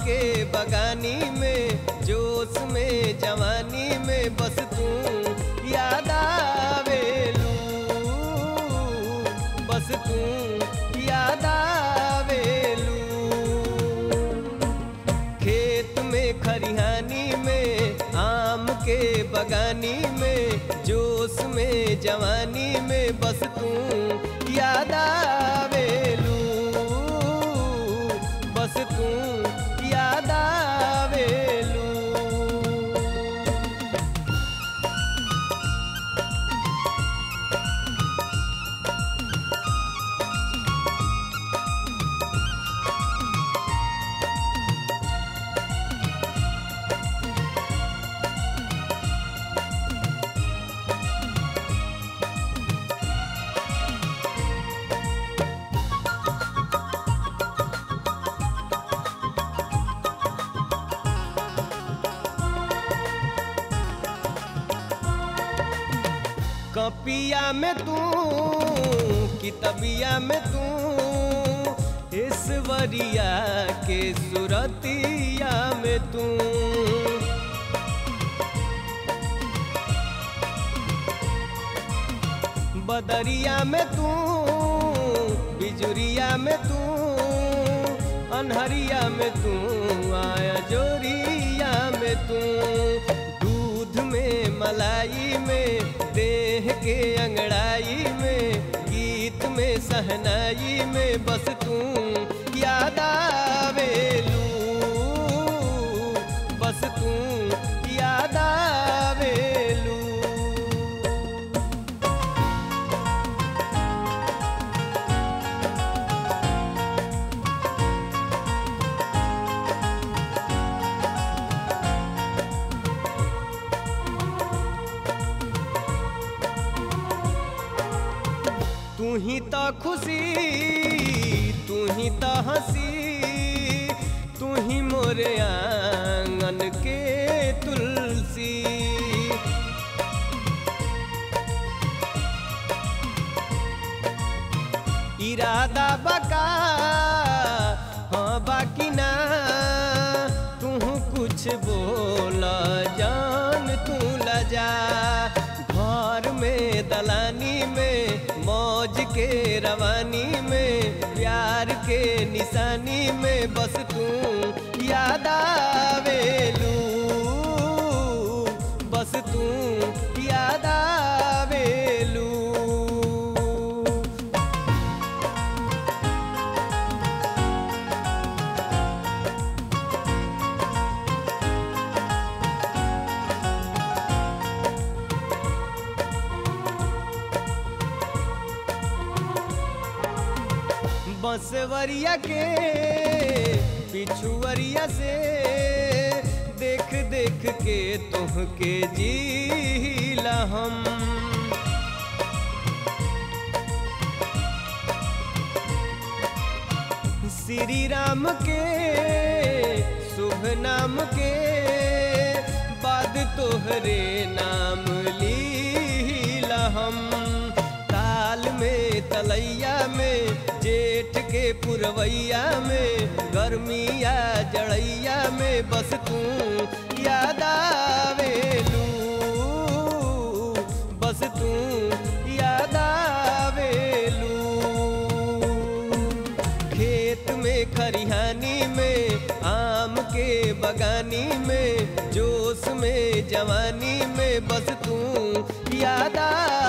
के बगानी में जोश में जवानी में बस तू याद आवेलू बस तू याद आवेलू खेत में खरिहानी में आम के बगानी में जोश में जवानी में बस तू याद आवेलू बस तू याद आवेलू कपिया में तू कितबिया में तू ईश्वरिया के सुरतिया में तू बदरिया में तू बिजुरिया में तू अनहरिया में तू आया जोरिया में तू दूध में मलाई में देह के अंगड़ाई में गीत में सहनाई में बस तू याद आवेलू बस तू याद आवेलू तू ही तो खुशी तू ही तो हंसी तू ही मोरे आंगन के तुलसी इरादा बका हाँ बाकी ना तू कुछ बोला जान तू लजा घर में दलानी में मौज के रवानी में प्यार के निशानी में बस तू याद आवेलू बस तू याद आवेलू बंसवरिया के पिछुअरिया से देख देख के तुहके जीला हम श्री राम के शुभ नाम के बाद तोहरे नाम लीला हम ताल में तलैया में जेठ के पुरवैया में गर्मिया जड़ैया में बस तू याद आवेलू बस तू याद आवेलू खेत में खरिहानी में आम के बगानी में जोश में जवानी में बस तू याद आ